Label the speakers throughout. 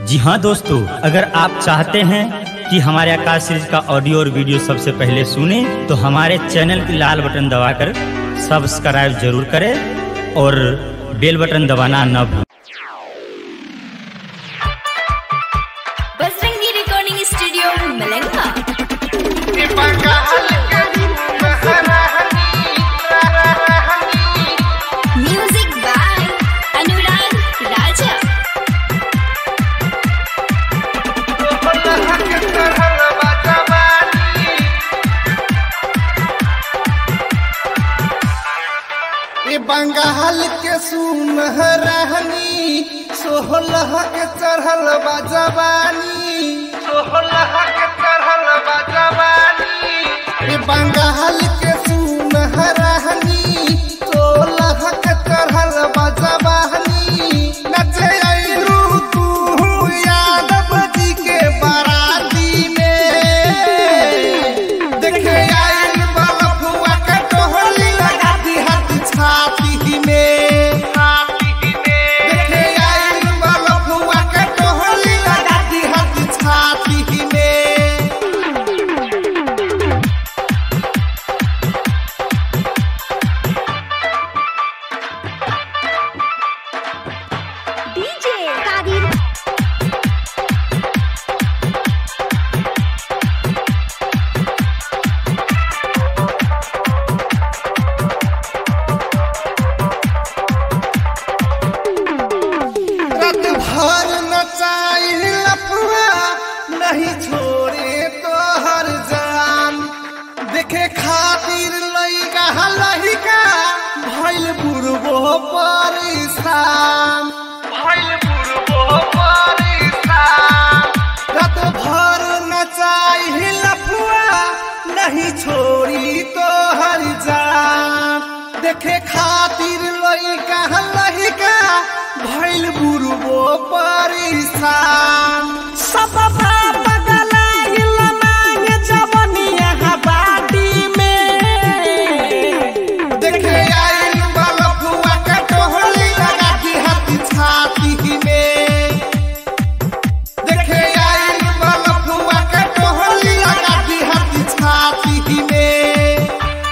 Speaker 1: जी हाँ दोस्तों अगर आप चाहते हैं कि हमारे आकाश सीरीज का ऑडियो और वीडियो सबसे पहले सुने तो हमारे चैनल की लाल बटन दबाकर सब्सक्राइब जरूर करें और बेल बटन दबाना न भूलें
Speaker 2: बजरंगी रिकॉर्डिंग स्टूडियो मलंगा म्यूजिक बाय अनुराग राजा
Speaker 3: ए बंगाल के सुनहरानी सोहलह के चढ़ल बा जवानी सोहलह के चढ़ल बा जवानी ए बंगाल के सुनहरानी सोहलह के चढ़ल बा जवानी नचे आइलू तू यादव जी के बाराती में देखे आइल बलफुआ के टोहली लगा दी हाथ छाती में देखे आइल बलफुआ के टोहली लगा दी हाथ छाती में
Speaker 2: डीजे कादिर
Speaker 3: रात भर नचाई लफुआ नहीं छोड़े तो हर जान देखे खातिर लइका लहिका भइल बुढ़बो परेशान भइल बुढ़बो परेशान रात भर नचाई लफुआ नहीं छोड़ी तो हर जान देखे खातिर लइका लहिका भइल बुढ़बो परेशान सब बगलाइल मांग जवनिया बाटी में देखे आइल बलफुआ के टोहली लगा दी हाथ छाती में देखे आइल बलफुआ के टोहली लगा दी हाथ छाती में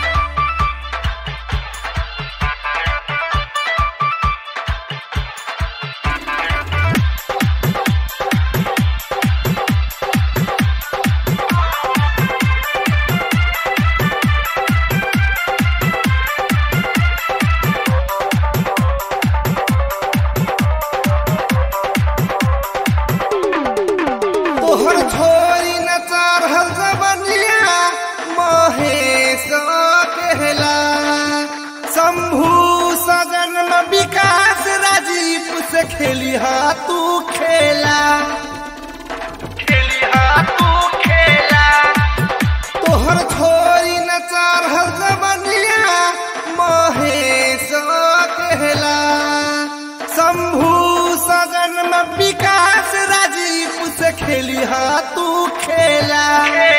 Speaker 3: तोहर छोरी न चढ़ल जबनिया महेश कहला शंभू सजन में विकास राजीव से खेली हा तू खेला खेली हा तू खेला तोहर छोरी न चढ़ल जबनिया महेश कहला शंभू सजन में विकास राजीव से खेली हा तू खेला